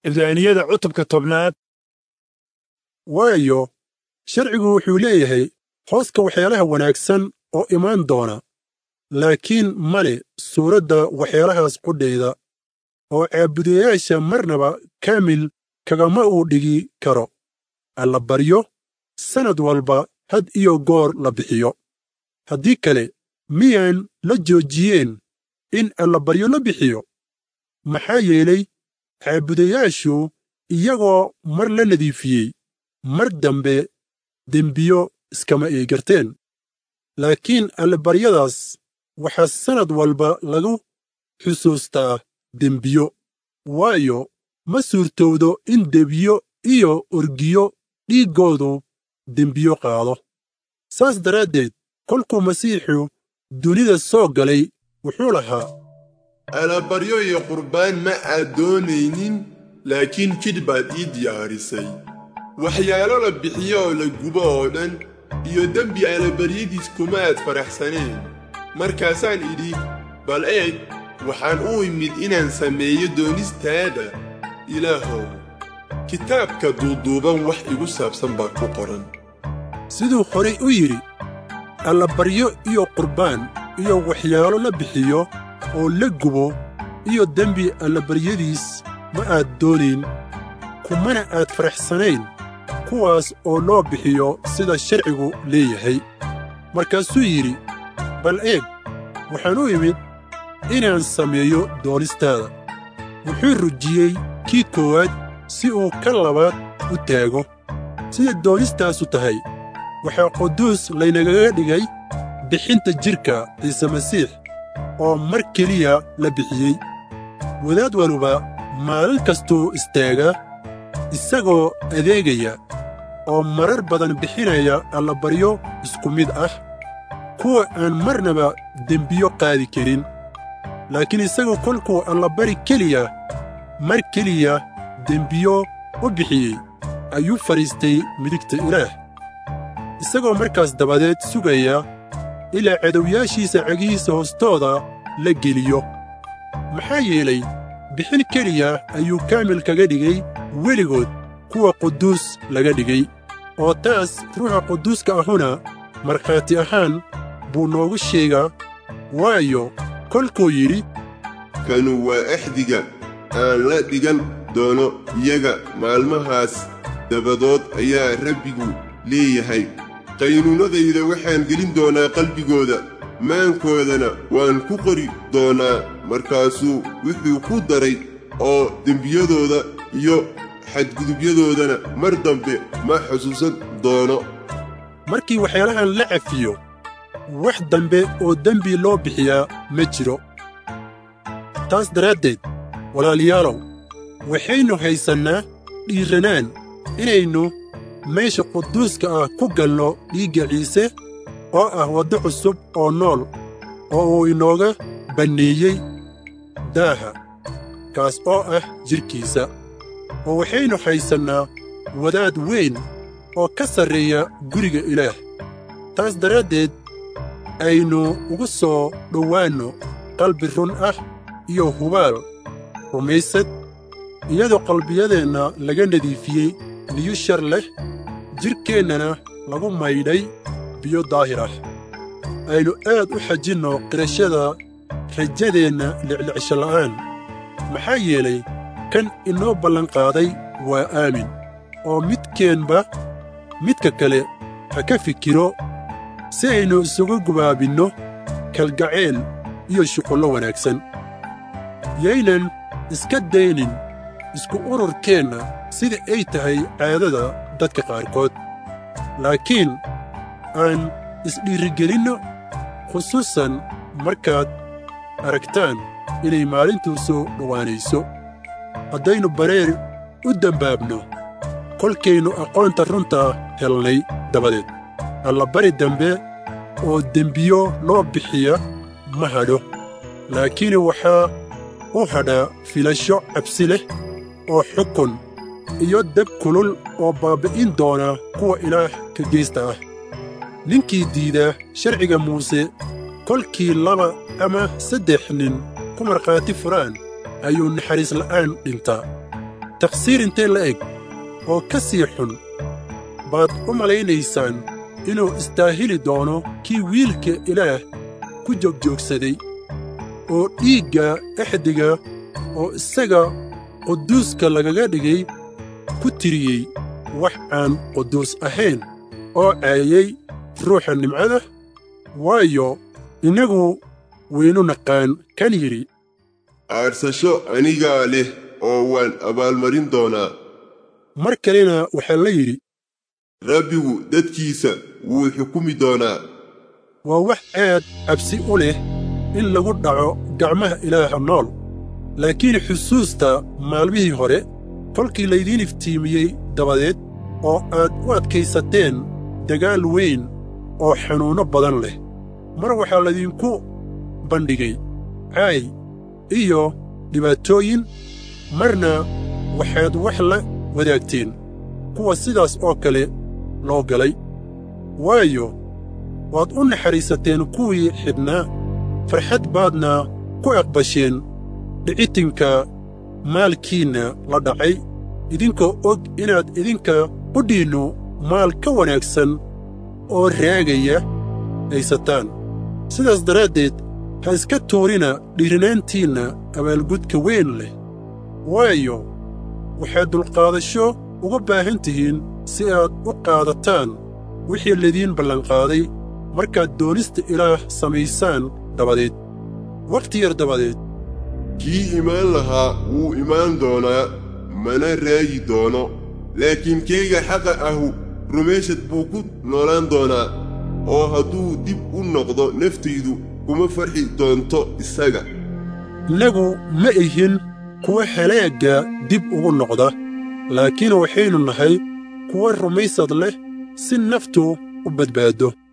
cibraaniyada cutubka tobnaad waayo sharcigu wuxuu leeyahay hooska waxyaalaha wanaagsan oo imaan doona laakiin male suuradda waxyaalahaas qudhayda oo caabudayaasha marnaba kaamil kagama uu dhigi karo allabaryo sannad walba had iyo goor la bixiyo haddii kale miyaan la joojiyeen in allabaryo la bixiyo maxaa yeelay caabudayaashu iyagoo mar la nadiifiyey mar dambe dembiyo iskama eegarteen laakiin allabaryadaas waxaa sannad walba lagu xusuustaa dembiyo waayo ma suurtowdo in debiyo iyo orgiyo dhiiggoodu dembiyo qaado saas daraaddeed kolkuu masiixu dunida soo galay wuxuu lahaa alabaryo iyo qurbaan ma aad doonaynin laakiin jidh baad ii diyaarisay waxyaalo la bixiyo oo la gubo oo dhan iyo dembi alabaryadiis kuma aad faraxsaneen markaasaan idhi bal eeg waxaan u imid inaan sameeyo doonistaada ilaahow kitaabka duuduuban wax igu saabsan baa ku qoran siduu horay u yidhi allabaryo iyo qurbaan iyo waxyaalo la bixiyo oo la gubo iyo dembi allabaryadiis ma aad doonayn kumana aad faraxsanayn kuwaas oo loo bixiyo sida sharcigu leeyahay markaasuu yidhi bal eeg waxaan u imid inaan sameeyo doonistaada wuxuu rujiyey kii koowaad si uu ka labaad u taago sida doonistaasu tahay waxaa quduus laynagaga dhigay bixinta jidhka ciise masiix oo mar keliya la bixiyey wadaad waluba maalin kastuu istaagaa isagoo adeegaya oo marar badan bixinaya allabaryo isku mid ah kuwa aan marnaba dembiyo qaadi karin laakiin isagu kolkuu allabari keliya mar keliya dembiyo u bixiyey ayuu fadhiistay midigta ilaah isagoo markaas dabadeed sugaya ilaa cadowyaashiisa cagihiisa hoostooda la geliyo maxaa yeelay bixin keliya ayuu kaamil kaga dhigay weligood kuwa quduus laga dhigay oo taas ruuxa quduuska ahuna markhaati ahaan buu noogu sheegaa waayo kolkuu yidhi kanu waa axdiga aan la dhigan doono iyaga maalmahaas dabadood ayaa rabbigu leeyahay qaynuunadayda waxaan gelin doonaa qalbigooda maankoodana waan ku qori doonaa markaasuu wuxuu ku daray oo dembiyadooda iyo xadgudubyadoodana mar dambe ma xusuusan doono markii waxyaalahan la cafiyo wax dambe oo dembi loo bixiyaa ma jiro taas daraaddeed walaalayaalow waxaynu haysannaa dhiirranaan inaynu meesha quduuska ah ku galno dhiigga ciise oo ah waddo cusub oo nool oo uu inooga banneeyey daaha kaas oo ah jidhkiisa oo waxaynu haysannaa wadaad weyn oo ka sarreeya guriga ilaah taas daraaddeed aynu ugu soo dhowaanno qalbi run ah iyo hubaal rumaysad iyadoo qalbiyadeenna laga nadiifiyey niyu shar leh jidhkeennana lagu maydhay biyo daahir ah aynu aad u xajinno qirashada rajadeenna liclicsho la'aan maxaa yeelay kan inoo ballanqaaday waa aamin oo midkeenba midka kale ha ka fikiro si aynu isugu gubaabinno kalgacayl iyo shuqullo wanaagsan yaynan iska daynin isku ururkeenna sida ay tahay caadada dadka qaarkood laakiin aan isdhiirigelinno khusuusan markaad aragtaan inay maalintu soo dhowaanayso haddaynu bareer u dembaabno kolkaynu aqoonta runta helnay dabadeed allabari dambe oo dembiyo loo bixiya ma hadho laakiin waxaa u hadhaa filasho cabsi leh oo xukun iyo dab kulul oo baabbi'in doona kuwa ilaah ka geysta ah ninkii diida sharciga muuse kolkii laba ama saddex nin ku markhaati furaan ayuu naxariis la'aan dhintaa takhsiir intee la eg oo ka sii xun baad u malaynaysaan inuu istaahili doono kii wiilka ilaah ku joogjoogsaday oo dhiigga exdiga oo isaga quduuska lagaga dhigay ku tiriyey wax aan quduus ahayn oo caayay ruuxa nimcada waayo innagu waynu naqaan kan yidhi aarsasho anigaa leh oo waan abaalmarin doonaa mar kalena waxaa la yidhi rabbigu dadkiisa wuu xukumi doonaa waa wax aad cabsi u leh in lagu dhaco gacmaha ilaaha nool laakiin xusuusta maalmihii hore kolkii laydiin iftiimiyey dabadeed oo aad u adkaysateen dagaal weyn oo xanuunno badan leh mar waxaa laydinku bandhigay caay iyo dhibaatooyin marna waxaad wax la wadaagteen kuwa sidaas oo kale loo galay waayo waad u naxariisateen kuwii xidhnaa farxad baadna ku aqbasheen dhicitinka maalkiinna la dhacay idinkoo og inaad idinka qudhiinnu maal ka wanaagsan oo raagaya haysataan sidaas daraaddeed ha iska tuurina dhiirinaantiinna abaalgudka weyn leh waayo waxaad dulqaadasho uga baahan tihiin si aad u qaadataan wixii laidiin ballanqaaday markaad doonista ilaah samaysaan dabadeed wakhti yar dabadeed kii imaan lahaa wuu imaan doonaa mana raagi doono laakiin keyga xaqa ahu rumayshad buu ku noolaan doonaa oo hadduu dib u noqdo naftaydu kuma farxi doonto isaga innagu ma ihin kuwa halaagga dib ugu noqda laakiin waxaynu nahay kuwa rumaysad leh si naftu u badbaaddo